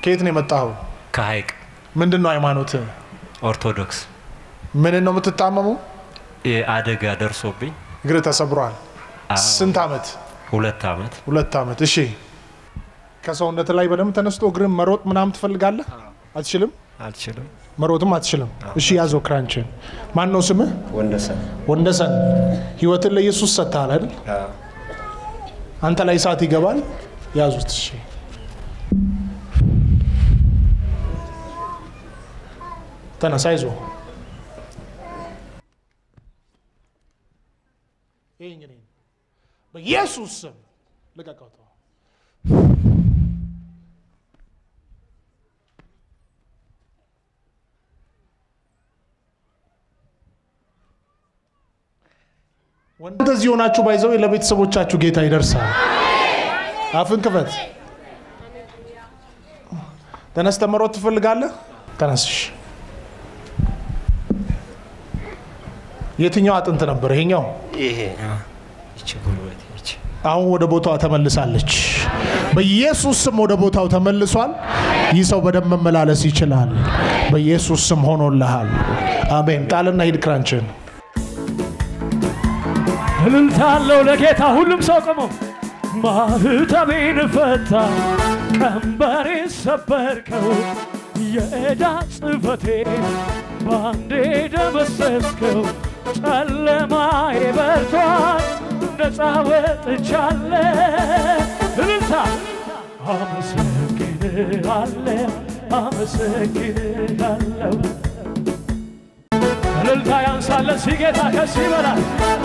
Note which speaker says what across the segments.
Speaker 1: ከየት ነው የመጣኸው?
Speaker 2: ከሀይቅ
Speaker 1: ምንድን ነው ሃይማኖት?
Speaker 2: ኦርቶዶክስ
Speaker 1: ምንን ነው የምትታመመው?
Speaker 2: አደጋ ደርሶብኝ
Speaker 1: እግር ተሰብሯል።
Speaker 2: አዎ።
Speaker 1: ስንት ዓመት?
Speaker 2: ሁለት አመት
Speaker 1: ሁለት ዓመት። እሺ ከሰውነት ላይ በደንብ ተነስቶ እግርን መሮጥ ምናምን ትፈልጋለህ? አትችልም?
Speaker 2: አልችልም።
Speaker 1: መሮጥም አትችልም። እሺ ያዘው ክራንችን። ማን ነው ስምህ?
Speaker 2: ወንደሰን
Speaker 1: ወንደሰን። ህይወትን ለኢየሱስ ሰጥተሃል አይደል? አንተ ላይ እሳት ይገባል። ያዙት። እሺ ተነሳ፣ ይዞ ይህ እንግዲህ በኢየሱስ ስም ልቀቀው። ተው። እንደዚህ የሆናችሁ ባይዘው ለቤተሰቦቻችሁ ጌታ ይደርሳል። አፍን ክፈት። ተነስተ መሮጥ ትፈልጋለህ? ተነስሽ። የትኛው አጥንት ነበር? ይሄኛው
Speaker 2: ይሄ ይቺ ጉልበት ይቺ
Speaker 1: አሁን ወደ ቦታዋ ተመልሳለች። በኢየሱስ ስም ወደ ቦታው ተመልሷል። ይህ ሰው በደንብ መመላለስ ይችላል። በኢየሱስ ስም ሆኖልሃል። አሜን። ጣልና ሂድ ክራንችን
Speaker 3: እልልታ አለው ለጌታ ሁሉም ሰው ቆሞ ማህተቤን ፈታ ቀንበሬን ሰበርከው የዕዳ ጽሕፈቴን ባንዴ ደመሰስከው ጨለማዬ በርቷል ነፃ ወጥቻለ እልልታ አመሰግንሃለሁ አመሰግንሃለሁ እልልታ ያንሳለን ሲጌታ ከስ ይበላል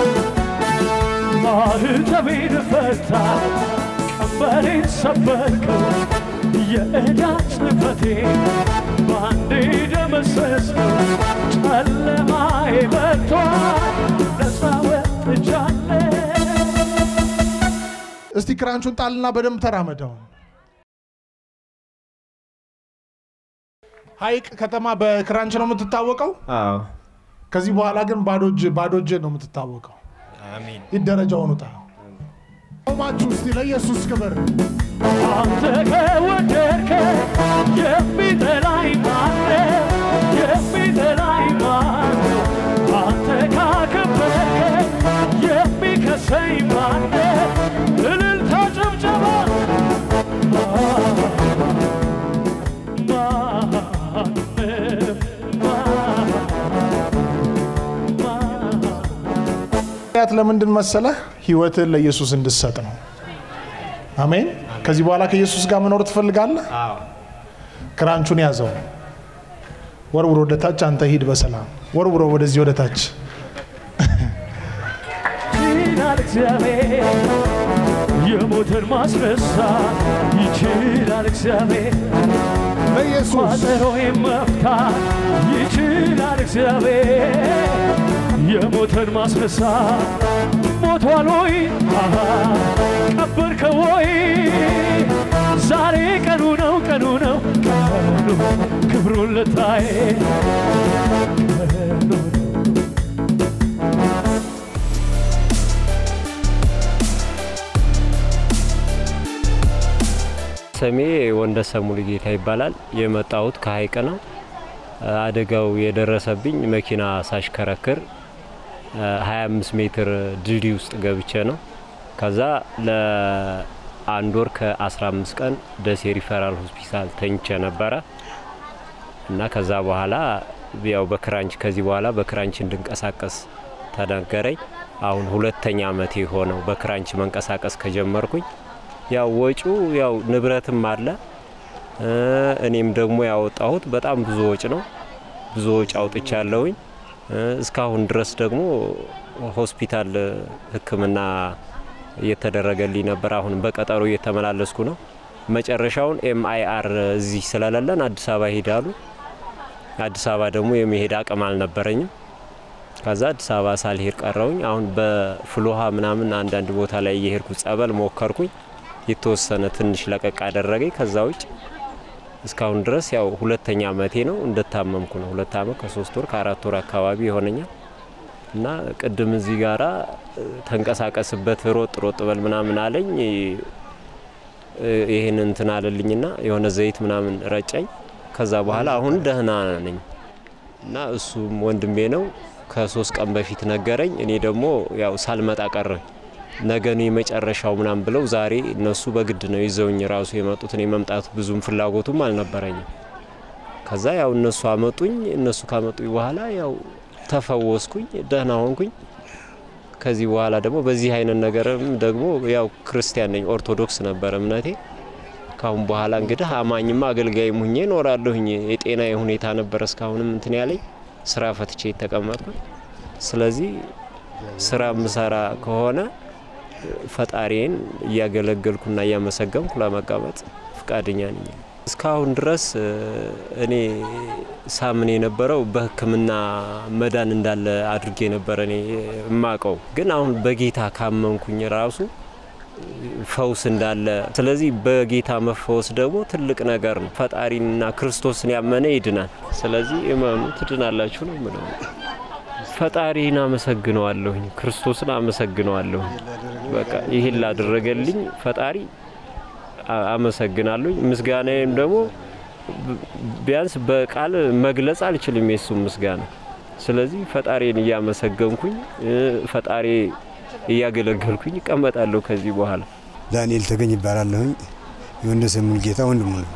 Speaker 3: ማህተቤን ፈታ ቀንበሬን ሰበርከው የዕዳ ጽሕፈቴን በአንዴ ደመሰስከው ጨለማዬ በርቷል ነፃ ወጥቻለሁ
Speaker 1: እስቲ ክራንቹን ጣልና በደንብ ተራመደው። ሀይቅ ከተማ በክራንች ነው የምትታወቀው።
Speaker 2: አዎ
Speaker 1: ከዚህ በኋላ ግን ባዶ እጅ ባዶ እጅ ነው የምትታወቀው።
Speaker 2: አሜን
Speaker 1: ይህ ደረጃውን ውጣ። ቆማችሁ እስቲ ለኢየሱስ ክብር
Speaker 3: አንተ ከወደድከ የሚጠላኝ ማነው? የሚጠላኝ ማነው? አንተ ካከበርከ የሚከሰኝ ማነው? እልልታ ጭብጨባ ማነው?
Speaker 1: ምክንያት ለምንድን መሰለህ? ህይወትን ለኢየሱስ እንድሰጥ ነው። አሜን። ከዚህ በኋላ ከኢየሱስ ጋር መኖር ትፈልጋለህ?
Speaker 2: አዎ
Speaker 1: ክራንቹን ያዘው፣ ወርውሮ ወደ ታች። አንተ ሂድ በሰላም ወርውሮ ወደዚህ ወደ ታች።
Speaker 3: ይችላል እግዚአብሔር የሞትን ማስነሳት ይችላል እግዚአብሔር
Speaker 1: ለኢየሱስ
Speaker 3: ቋጠሮዬን መፍታት ይችላል እግዚአብሔር የሞትን ማስነሳት ሞቷል ወይ አሃ፣ ቀበርከው ወይ ዛሬ ቀኑ ነው ቀኑ ነው ቀኑ ክብሩን ልታይ ቀኑ ነው
Speaker 4: ስሜ ወንደሰን ሙሉጌታ ይባላል። የመጣሁት ከሀይቅ ነው። አደጋው የደረሰብኝ መኪና ሳሽከረክር 25 ሜትር ድልድይ ውስጥ ገብቼ ነው። ከዛ ለአንድ ወር ከ15 ቀን ደሴ ሪፈራል ሆስፒታል ተኝቼ ነበረ እና ከዛ በኋላ ያው በክራንች ከዚህ በኋላ በክራንች እንድንቀሳቀስ ተነገረኝ። አሁን ሁለተኛ አመቴ ሆነው በክራንች መንቀሳቀስ ከጀመርኩኝ ያው ወጪው ያው ንብረትም አለ እ እኔም ደግሞ ያወጣሁት በጣም ብዙ ወጪ ነው። ብዙ ወጪ አውጥቻለሁኝ። እ እስካሁን ድረስ ደግሞ ሆስፒታል ሕክምና እየተደረገልኝ ነበር። አሁን በቀጠሮ እየተመላለስኩ ነው። መጨረሻውን ኤምአይአር እዚህ ስለሌለን አዲስ አበባ ይሄዳሉ። አዲስ አበባ ደግሞ የመሄድ አቅም አልነበረኝም። ከዛ አዲስ አበባ ሳልሄድ ቀረውኝ። አሁን በፍልውሃ ምናምን አንዳንድ ቦታ ላይ እየሄድኩ ጸበል ሞከርኩኝ። የተወሰነ ትንሽ ለቀቅ አደረገኝ። ከዛ ውጭ እስካሁን ድረስ ያው ሁለተኛ አመቴ ነው እንደታመምኩ ነው። ሁለት አመት ከሶስት ወር ከአራት ወር አካባቢ ይሆነኛል እና ቅድም እዚህ ጋራ ተንቀሳቀስበት ሮጥ ሮጥ በል ምናምን አለኝ። እ፣ ይህን እንትን አለልኝና የሆነ ዘይት ምናምን ረጨኝ። ከዛ በኋላ አሁን ደህና ነኝ እና እሱም ወንድሜ ነው። ከሶስት ቀን በፊት ነገረኝ። እኔ ደግሞ ያው ሳልመጣ ቀረኝ። ነገ ነው የመጨረሻው ምናምን ብለው ዛሬ እነሱ በግድ ነው ይዘውኝ ራሱ የመጡት። እኔ መምጣት ብዙም ፍላጎቱም አልነበረኝም። ከዛ ያው እነሱ አመጡኝ። እነሱ ካመጡኝ በኋላ ያው ተፈወስኩኝ፣ ደህና ሆንኩኝ። ከዚህ በኋላ ደግሞ በዚህ አይነት ነገርም ደግሞ ያው ክርስቲያን ነኝ፣ ኦርቶዶክስ ነበር እምነቴ። ካሁን በኋላ እንግዲህ አማኝማ አገልጋይም ሁኜ እኖራለሁኝ። የጤና ሁኔታ ነበር እስካሁንም እንትን ያለኝ ስራ ፈትቼ የተቀመጥኩኝ። ስለዚህ ስራ ምሰራ ከሆነ ፈጣሪን እያገለገልኩና እያመሰገንኩ ለመቀመጥ ፍቃደኛ ነኝ። እስካሁን ድረስ እ፣ እኔ ሳምን የነበረው በሕክምና መዳን እንዳለ አድርጌ ነበረ እኔ የማቀው። ግን አሁን በጌታ ካመንኩኝ ራሱ ፈውስ እንዳለ፣ ስለዚህ በጌታ መፈወስ ደግሞ ትልቅ ነገር ነው። ፈጣሪንና ክርስቶስን ያመነ ይድናል። ስለዚህ እመኑ ትድናላችሁ ነው የምለው። ፈጣሪን አመሰግነዋለሁኝ፣ ክርስቶስን አመሰግነዋለሁኝ። በቃ ይህን ላደረገልኝ ፈጣሪ አ- አመሰግናለሁኝ። ምስጋናዬም ደግሞ ብ- ቢያንስ በቃል መግለጽ አልችልም የሱም ምስጋና። ስለዚህ ፈጣሪን እያመሰገንኩኝ እ፣ ፈጣሪ እያገለገልኩኝ እቀመጣለሁ ከዚህ በኋላ።
Speaker 5: ዳንኤል ተገኝ ይባላለሁኝ። የወንደሰን ሙልጌታ ወንድሙ ነው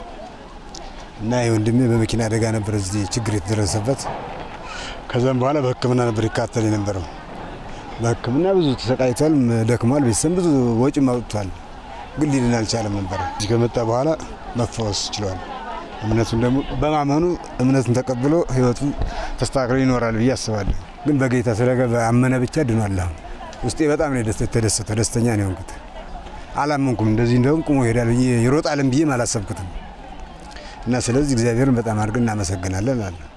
Speaker 5: እና ይህ ወንድሜ በመኪና አደጋ ነበር እዚህ ችግር የተደረሰበት። ከዛም በኋላ በሕክምና ነበር ይካተል የነበረው። በሕክምና ብዙ ተሰቃይቷል፣ ደክሟል፣ ቤተሰብ ብዙ ወጪም አውጥቷል። ግን ሊድን አልቻለም ነበር። እዚህ ከመጣ በኋላ መፈወስ ችሏል። እምነቱን ደግሞ በማመኑ እምነቱን ተቀብሎ ህይወቱን ተስተካክሎ ይኖራል ብዬ አስባለሁ። ግን በጌታ ስለገባ አመነ ብቻ ድኗል። አሁን ውስጤ በጣም ነው የደስ- የተደሰተው፣ ደስተኛ ነው የሆንኩት። አላመንኩም እንደዚህ እንደውም ቁሞ ይሄዳል ብዬ ይሮጣልም ብዬም አላሰብኩትም። እና ስለዚህ እግዚአብሔርን በጣም አድርገን እናመሰግናለን አለ